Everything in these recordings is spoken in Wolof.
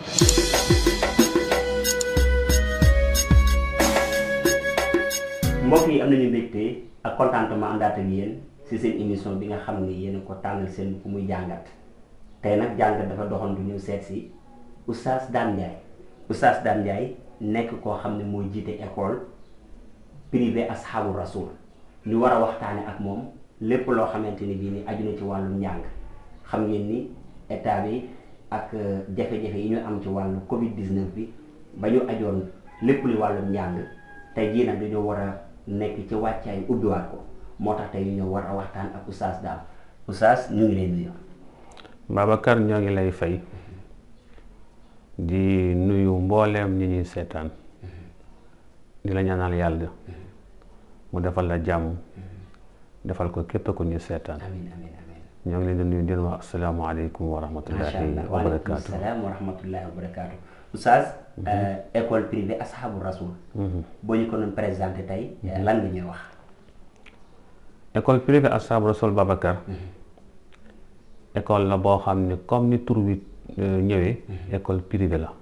mbokk yi am nañu mbégte ak contentement àndaat ak yéen ci seen émission bi nga xam ni yéen a ko tànnal seen ku muy jàngat tey nag jàngat dafa doxantu ñu seet si Oustaz Dame Ndiaye Oustaz Dame Ndiaye nekk koo xam ne mooy jiite école privée Ashabu Rasoul ñu war a waxtaane ak moom lépp loo xamante ni bii ni aju na ci wàllum njàng xam ngeen ni état bi ak jafe-jafe yi ñu am ci wàllu Covid 19 bi ba ñu ajoon lépp li wàllum njàng tey jii nag dañoo war a nekk ci wàccaay ubbiwaat ko moo tax tey ñu ñëw war a waxtaan ak Oustaz Dame Oustaz ñu ngi lay nuyu. Babacar ñoo ngi lay fay di nuyu mbooleem ñi ñuy seetaan di la ñaanal yàlla mu defal la jàmm defal ko képp ku ñu seetaan amiin amiin amiin. ñoo ngi leen di nuyu di leen wax asalaamaaleykum wa macha rahmatullahi allah wa waaleykum barakaatu. salaam wa rahmatullahi wa barakaatu. Oustaz. école privée Ashabu Rasoul. boo ñu ko doon présenté tey lan nga ñuy wax. école privée Ashabu Rasoul Babacar école la boo xam ne comme ni tur wi euh, ñëwee école privée la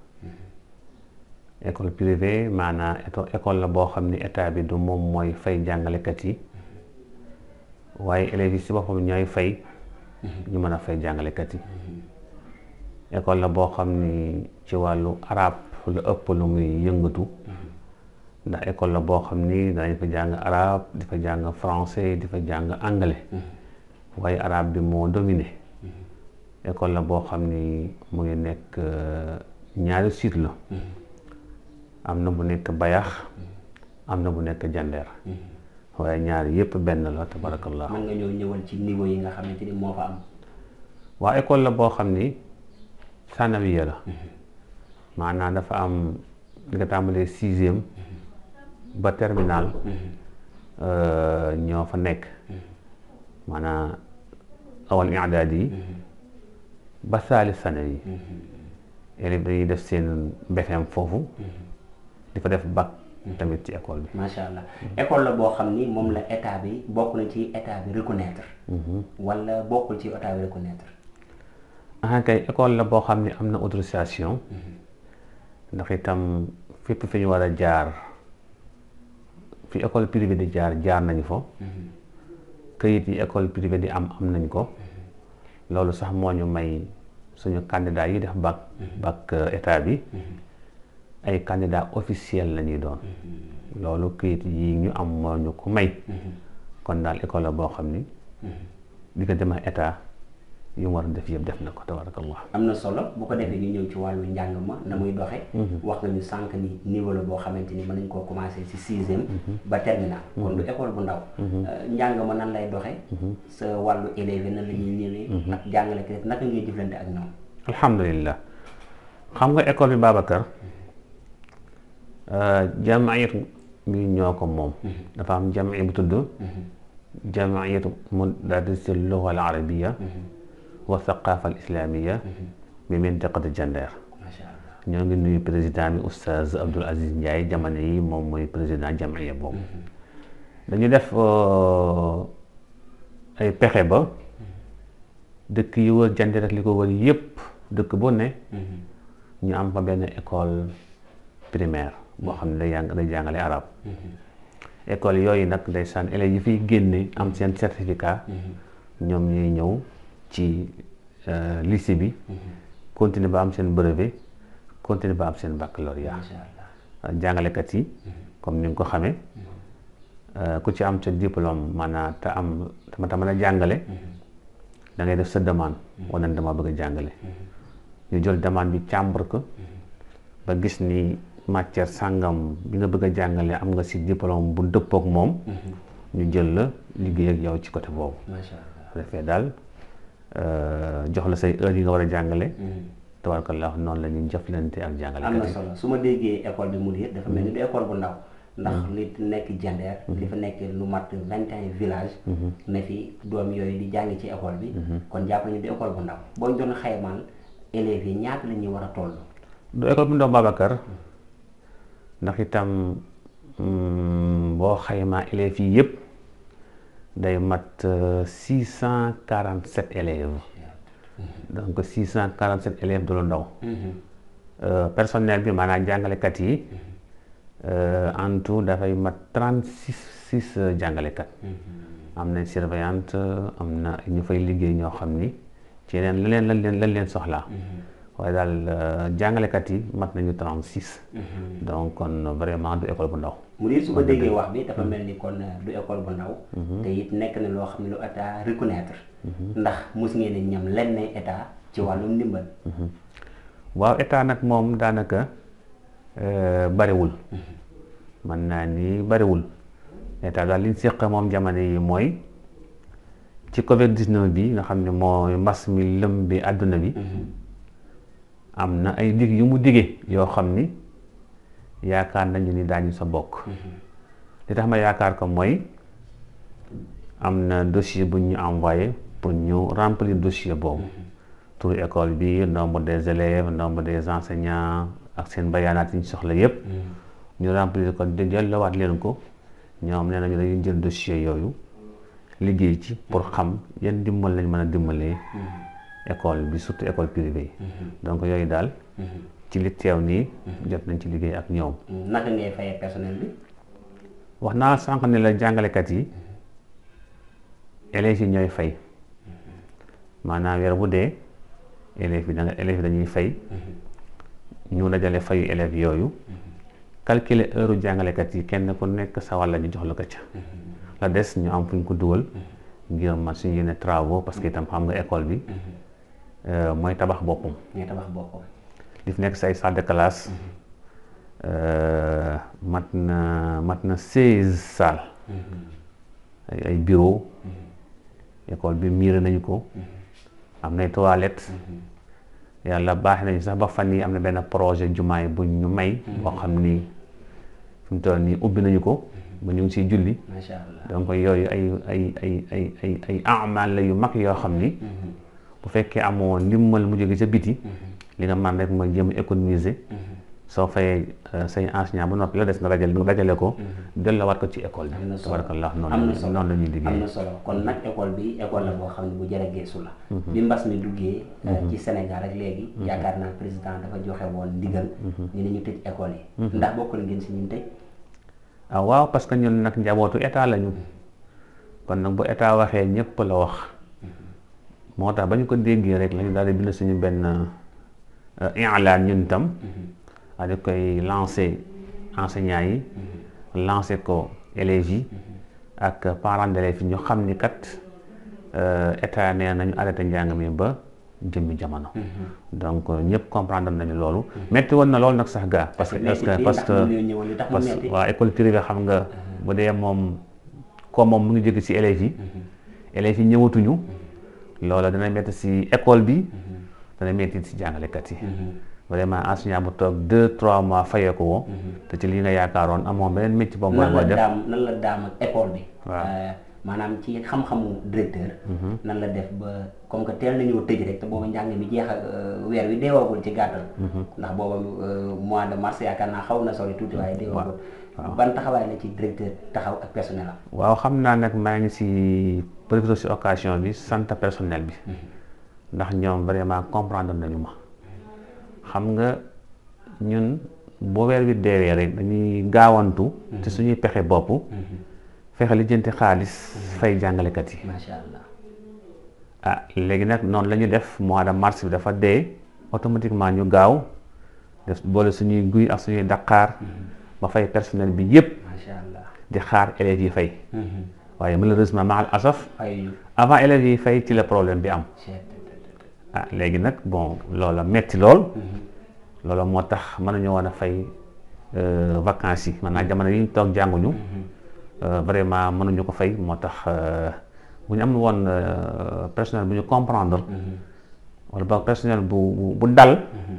école privée maanaam éto- école la boo xam ne état bi du moom mooy fay jàngalekat yi waaye élèves yi si boppam ñooy fay ñu mën a fay jàngalekat yi école la boo xam ni ci wàllu arab lu ëpp lu muy yëngatu ndax école la boo xam ni danañ fa jàng arab di fa jàng français di fa jàng anglais waaye arab bi moo dominé école la boo xam ni mu ngi nekk euh, ñaari site la am na bu nekk bayax am na bu nekk jandeer waaye ñaari yépp benn la tabarakallah mën nga ñëw ñëwal ci niveau yi nga xamante ni moo fa am. waa école la boo xam ni sanawiya la maanaam dafa am li nga tàmbalee sixième ba terminal euh, ñoo fa nekk maanaam awal i'daad yi ba saali sanawi élèves dañuy def seen BFEM foofu di fa def bac tamit ci école bi macha allah école la boo xam ni moom la état bi bokk na ci état bi reconnaître. wala bokkul ci état bi reconnaître. ah kay école la boo xam ne am na autorisation ndax itam fépp fi ñu war a jaar fi école privée di jaar jaar nañu fa këyit yi école privée di am am nañ ko loolu sax moo ñu may suñu candidat yi def bac bac euh, état bi ay candidat officiel la ñuy doon loolu këyit yi ñu am moo ñu ko may kon daal école la boo xam ni diggante ma état yi mu war a def yëpp def na ko tabarakallah am na solo bu ko defee ñu ñëw ci wàllu njàng ma na muy doxe wax nga ñu sànq ni niveau la boo xamante ni mën nañ koo commencé ci sixième ba terminal kon du école bu ndaw njàng ma nan lay doxe sa wàllu élèves yi nan la ñuy ñëwee ak jàngalekat naka ngay jëflante ak ñoom alhamdulillah xam nga école bi Babacar jamaayat bi ñoo ko moom dafa am jamaaya bu tudd jamaayatu mudarris al-lugha al-arabiyya wa thaqafa al-islamiyya bi mintiqati Jandeer macha allah ñoo ngi nuyu président bi oustaz Abdoul Aziz Ndiaye jamono yi moom mooy président jamaaya boobu dañu def ay pexe ba dëkk yi wër Jandeer ak li ko wër yépp dëkk bu ne ñu am fa benn école primaire boo xam ne day jàng day jàngale arab école yooyu nag ndeysaan élèves yi fiy génne am seen certificat ñoom ñuy ñëw ci euh, lycée bi continuer ba am seen brevet continuer ba am seen baccalauréat macha allah jàngalekat yi comme ni nga ko xamee euh, ku ci am sa diplôme maanaam te am tama ta mën a jàngale da ngay def sa demande wane ne dama bëgg a jàngale ñu jël demande bi càmbar ko ba gis ni matière sàngam bi nga bëgg a jàngale am nga si diplôme bu dëppook moom ñu jël la liggéey ak yow ci côté boobu macha allah bu defee daal euh, jox la say heures yi nga war a jàngale tabarakallah noonu la ñuy jëflante ak am na jàngalekat yi solo su ma déggee école bi mu diir dafa mel ni du école bu ndaw ndax li nekk Jandeer li fa nekk lu mat vingt et un village ne fi doom yooyu di jàng ci école bi kon jàpp nañu du école bu ndaw boo ñu doon xaymaal élèves yi ñaata la ñuy war a toll du école bu ndaw Babacar ndax itam mm, boo xaymaa élèves yi yëpp day mat six cent quarante sept élèves donc six cent quarante sept élèves du lu ndaw personnel bi maanaam jàngalekat yi en tout dafay mat trente six six jàngalekat am na surveillante am na ñu fay liggéey ñoo xam ni ci yeneen leneen lañ leen lañ leen soxlaa waaye daal jàngalekat yi mat nañu trente six donc kon vraiment du école bu ndaw mu di su ko déggee wax bi dafa mel ni kon du école bu ndaw te it nekk na loo xam ne lu état reconnaître ndax mos ngeen a ñam lenn état ci wàllum ndimbal waaw état nag moom daanaka bariwul mën naa ni bariwul état daal li ñu séq moom jamono yi mooy ci covid 19 bi nga xam ne mooy mbas mi lëm bi àdduna bi am na ay dig yu mu digee yoo xam ni yaakaar nañu ni daañu sa bokk li tax ma yaakaar ko mooy am na dossier bu ñu envoyé pour ñu remplir dossier boobu turu école bi nombre des élèves nombre des enseignants ak seen bayaanaat yi ñu soxla yépp ñu remplir ko di delloowaat leen ko ñoom nee nañu dañuy jël dossier yooyu liggéey ci pour xam yan dimbal lañ mën a dimbalee école bi surtout école privée yi donc yooyu daal ci li teew nii jot nañ ci liggéey ak ñoom naka ngay fayee personnel bi wax naa sànq ne la jàngalekat yi élèves yi ñooy fay maanaam weer bu dee élèves yi da nga élèves yi dañuy fay ñu dajale fayu élèves yooyu calculer heure jàngalekat yi kenn ku nekk sa wàll ñu jox la ko ca la des ñu am fu ñu ko dugal ngir man suñu yenn travaux parce que itam xam nga école bi mooy tabax boppam mooy tabax boppam li fi nekk si ay salle de classe mat na mat na seize salles ay bureau école bi miire nañu ko am nay toilettes yàlla baax nañu sax ba fan yi am na benn projet jumaay bu ñu may boo xam ni fi mu toll nii ubbi nañu ko ba ñu ngi siy julli macha allah donc yooyu ay ay ay ay ay ay amal la yu mag yoo xam ni bu fekkee amoo ndimbal mu jóge ca biti li nga man rek mooy jéem a économiser soo fayee say enseignant ba noppi la des nga dajale nga dajale ko delloowaat ko ci école am na bi solo tabarakallah am na noonu solo noonu la ñuy am liggéey na solo kon nag école bi école la boo xam ne bu jar a geesu la bi mbas mi duggee ci Sénégal ak léegi yaakaar naa président dafa joxe woon ndigal ñu ne ñu tëj école yi ndax bokkul ngeen si ñun tëj ah waaw parce que ñun nag njabootu état lañu kon nag bu état waxee ñëpp la wax moo tax ba ñu ko déggee rek lañu daal di bind suñu benn inlaan ñun tam a di koy lancé enseignants yi lancé ko élèves yi ak parents d'élèves yi ñu xam ni kat état nee nañu arrêté njàng mi ba jëmmi jamono donc ñëpp comprendre nañu loolu metti woon na loolu nag sax gaa parce que parce que parce que ñëwoon li tax mu parce que metti waa école privée xam nga bu dee moom comme moom mu ngi jóge ci élèves yi élèves yi ñëwatuñu loola dana metti ci école bi dana metti ci jàngalekat yi vraiment enseignant bu toog deux trois mois fayee ko woo te ci li nga yaakaaroon amoon beneen métier boobu mooy nan la mooy def daam nan la daam ak école bi Waaw. Euh, maanaam ci xam-xamu directeur nan la def ba comme que teel nañoo tëj rek te booba njàng mi jeex ak euh, weer wi deewaagul ci gàttal ndax booba euh, mois de mars yaakaar naa xaw na sori tuuti waaye deewaagul ban taxawaay la ci directeur taxaw ak personnel am waaw xam naa nag maa ngi ci profité ci occasion bi sant personnel bi ndax ñoom vraiment comprendre nañu ma xam nga ñun boo weer wi deewee rek dañuy gaawantu te suñuy pexe bopp fexe lijjanti xaalis fay jàngalekat yi macha allah ah léegi nag noonu la ñu def mois de mars bi dafa dee automatiquement ñu gaaw def boole suñuy guy ak suñuy daqaar ba fay personnel bi yépp macha allah di xaar élèves yi fay waaye malheureusement maal asaf ay avant élèves yi fay ci la problème bi am ah léegi nag bon loola metti lool loola moo tax mënuñu woon a fay euh, vacances yi maanaam jamono yi ñu toog jànguñu euh, vraiment mënuñu ko fay moo tax euh, bu ñu am woon euh, personnel bu ñu comprendre wala boog personnel bu bu- bu dal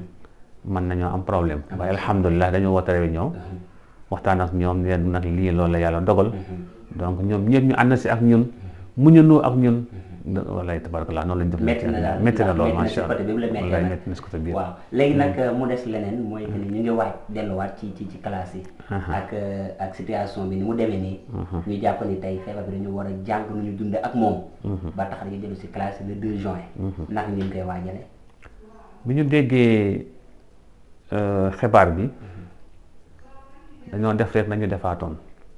mën nañoo am problème waaye alhamdulilah dañoo woote réunion waxtaan ak ñoom ne leen nag lii loolu la yàlla dogal donc ñoom ñëpp ñu ànd si ak ñun muñandoo ak ñun wallaay tabarakallah noonu lañ def métti na daal métti na lool métti na si macha allah côté bi mu la méttee wallaay nag. métti na si côté biir waaw léegi nag mu des leneen mooy que ni ñu ngi waaj delluwaat ci ci ci classe yi ak euh, ak situation bi ni mu demee nii ñu jàpp ni tey feebar bi dañu war a jàng nu ñu dunde ak moom ba tax dañu dellu si classe yi le 2 juin naka ngeen koy waajale bi ñu déggee xibaar bi dañoo def rek nañu defaatoon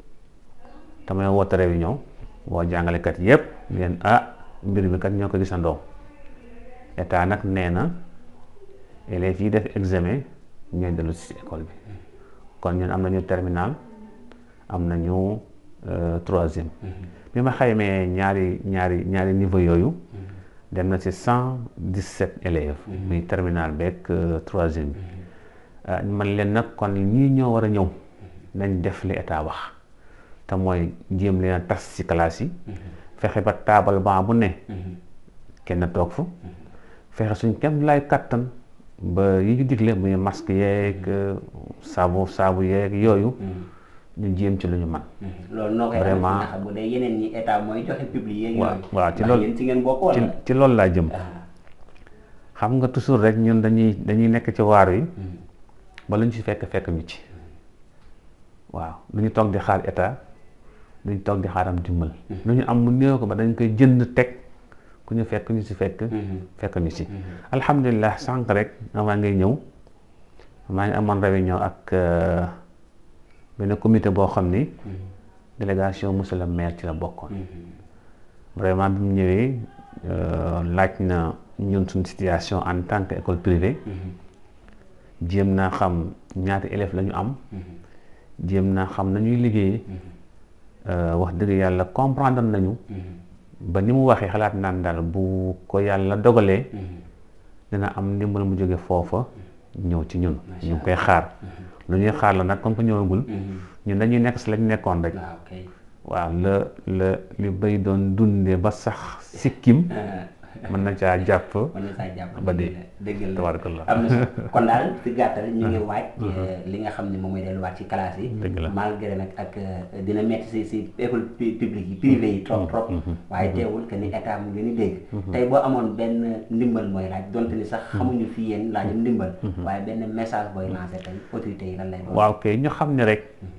te may woote réunion woo jàngalekat yépp ngeen ah mbir mi kat ñoo ko gisandoo état nag nee na élèves yi def examen ñooy dellu si école bi kon ñun am nañu terminal am nañu troisième bi ma xaymee ñaari ñaari ñaari niveau yooyu dem na ci cent dix-sept élèves muy terminal beeg troisième bi man leen nag kon ñii ñoo war a ñëw nañ def li état wax te mooy jéem leen a tas ci classe yi fexe ba taabal ban bu ne kenn toog fa fexe suñ kem lay kattan ba yi ñu digle muy masque yeeg saabu saabu yeeg yooyu ñu jéem ci lu ñu man loolu noo koy vraiment ndax bu dee yeneen ñi état mooy joxe public yeeg waaw yooyu waaw ci ndax loolu yéen ci ngeen bokk ci wala ci loolu laa jëm xam nga toujours rek ñun dañuy dañuy nekk ci waar wi ba lu ñu ci fekk fekk ñu ci waaw lu ñu toog di xaar état lu ñu toog di xaaram dimbal lu ñu am mu néew ko ba dañ koy jënd teg ku ñu fekk ñu ci fekk fekk ñu ci alhamdulilah sànq rek avant ngay ñëw maa ngi amoon réunion ak euh, benn comité boo xam ni délégation monsieur le maire ci la bokkoon vraiment bi mu ñëwee euh, laaj na ñun suñu situation en tant que école privée jéem naa xam ñaata élèves la ñu am jéem naa xam nañuy liggéeyee wax dëgg yàlla comprendre nañu ba ni mu waxee xalaat naan daal bu ko yàlla dogalee dina am ndimbal mu jóge foofa ñëw ci ñun ñu ngi koy xaar lu ñuy xaar la nag comme que ñëwagul ñun dañuy nekk si lañ nekkoon rek waaw kay waaw la la li bay doon dundee ba sax sikkim mën na caa jàpp mën na saa jàpp ba dee dëgg la tabarakallah am na solo kon daal ci gàttal ñu ngi waaj li nga xam ne moom mooy delluwaat ci classe yi Dëgg la. malgré nag ak euh, dina metti si si école pu- publique yi privé yi trop trop waaye teewul que ni état mu ngi leen di dégg tey boo amoon benn ndimbal mooy laaj donte ni sax xamuñu fii yéen laajum ndimbal waaye benn message booy lancé tey autorités yi lan lay doon waaw kay ñu xam ne rek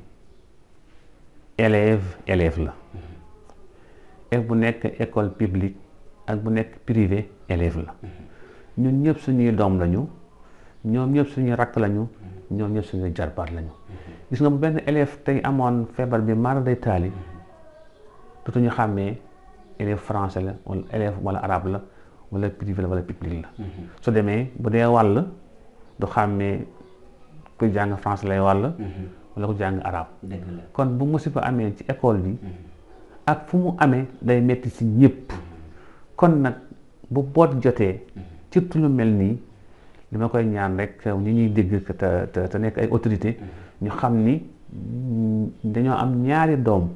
élève élève la élève bu nekk école publique ak bu nekk privé élève la ñun ñëpp suñuy doom lañu ñoom ñëpp suñuy rakk lañu ñoom ñëpp suñuy jarbaat lañu gis nga bu benn élève tey amoon feebar bi mara day taali dootuñu xàmmee élève français la wala élève wala arabe la wala privé la wala public la su demee bu dee wàll du xàmmee ku jàng français lay wàll wala ku jàng arabe dëgg la kon bu musiba amee ci école bi ak fu mu amee day metti ci ñëpp kon nag bu boot jotee surtout lu mel nii li ma koy ñaan rek ñi ñuy dégg te te te nekk ay autorité ñu xam ni mm, dañoo am ñaari doom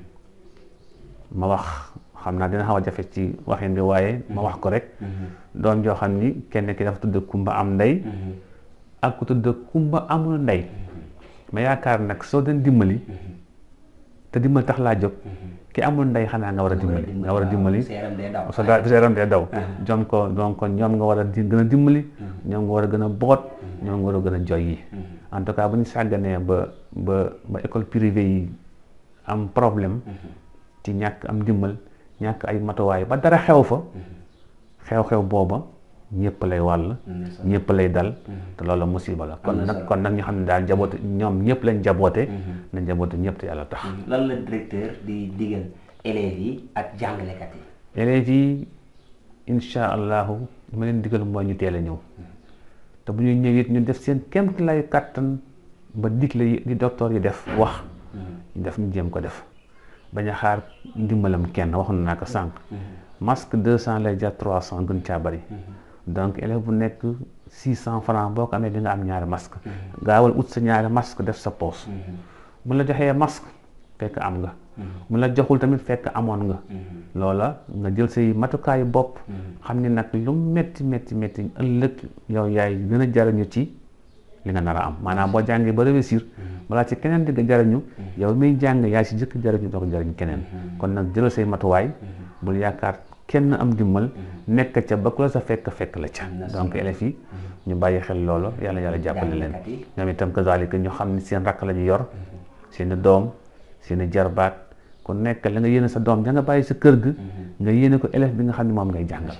ma wax xam naa dina xaw a jafe ci waxin bi waaye ma wax ko rek doom joo xam ni kenn ki dafa tudd kumba am ndey ak ku tudd kumba amul ndey ma yaakaar nag soo doon dimbali te dimbali tax laa jóg ki amul ndey xanaa nga war a dimbali nga war a dimbali seeram day daw so daa seeram dee daw jom ko donc ñoom nga war a di gën a dimbali ñoom nga war a gën a boot ñoom nga war a gën a joy yi en tout cas bu ñu sàgganee ba ba ba école privée yi am problème ci ñàkk am dimbal ñàkk ay matuwaay ba dara xew fa xew-xew booba ñëpp lay wàll ñëpp lay dal te loolu musiba la kon nag kon nag ñu xam ne daal njaboote ñoom ñëpp lañ njaboote na njaboote ñëpp te yàlla tax lan la directeur di digal élèves yi ak jàngalekat yi élèves yi incha allahu li ma leen digal mooy ñu teel a ñëw te bu ñuy ñëw it ñu def seen kemt lay kàttan ba digle yi di docteur yi def wax ñu def ñu jéem ko def bañ a xaar ndimbalam kenn waxoon naa ko sànq masque deux cent lay jar trois cent gën caa bari donc élève bu nekk six cent francs boo ko amee di nga am ñaari masque gaawal ut sa ñaari masque def sa poos bu la joxee masque fekk am nga mu la joxul tamit fekk amoon nga loola nga jël say matukaayu bopp xam ni nag lu metti metti metti ëllëg yow yaay gën a jariñu ci li nga nar a am maanaam boo jàngee ba réussir balaa ci keneen di nga jariñu yow miy jàng yaay si jëkk jariñu doo ko jariñ keneen kon nag jëlal say matuwaay bul yaakaar kenn am dimbal nekk ca ba ku la sa fekk fekk la ca donc élèves yi ñu bàyyi xel loolu yàlla yàlla jàppale leen ñoom itam kazalika ñu xam ni seen rakk la ñu yor seen i doom seen i jarbaat ku nekk la nga yéene sa doom ja nga bàyyi sa kër ga nga yéene ko élève bi nga xam ne moom ngay jàngal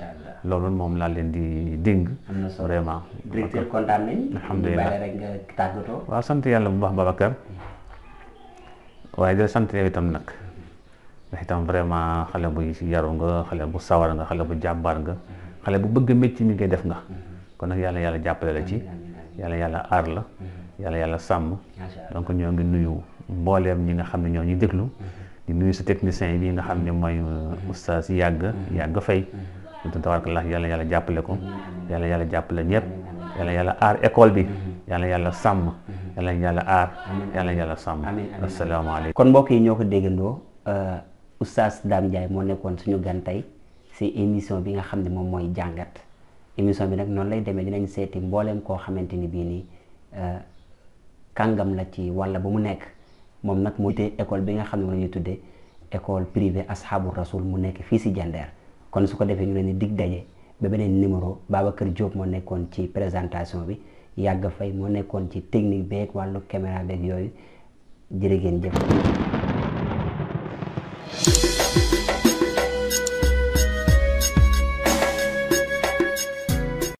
loolu moom laa leen di dénk am na solo vraiment directeur kontaan nañ Alhamdulillah. bàyyi rek nga tàggatoo waaw sant yàlla bu baax Babacar waaye di la sant yow itam nag ndax itam vraiment xale bu yaru nga xale bu sawar nga xale bu jàmbaar nga xale bu bëgg métier mi ngay def nga kon nag yàlla yàlla jàppale la ci yàlla yàlla aar la yàlla yàlla sàmm macha allah donc ñoo ngi nuyu mbooleem ñi nga xam ne ñoo ñuy déglu di nuyu sa technicien bi nga xam ne mooy oustaz yàgg yàgg fay ñu tabaarakallah yàlla yàlla jàppale ko yàlla yàlla jàppale ñëpp yàlla yàlla aar école bi yàlla yàlla sàmm yàlla yàlla aar yàlla yàlla sàmm amiin amiin. asalaamaaleykum kon mbokk yi ñoo ko déggandoo oustaz Dame Ndiaye moo nekkoon suñu gan tey si émission bi nga xam ne moom mooy jàngat émission bi nag noonu lay demee dinañ seeti mbooleem koo xamante ni bii nii euh, kàngam la ci walla ba mu nekk moom nag moo te école bi nga xam ne moom la ñuy tuddee école privée ashabu rasul mu nekk fii si Jandeer kon su ko defee ñu leen di dig daje ba beneen numéro Babacar Diop moo nekkoon ci présentation bi Yàgg Fay moo nekkoon ci technique beeg wàllu caméra beeg yooyu jërë ngeen jëf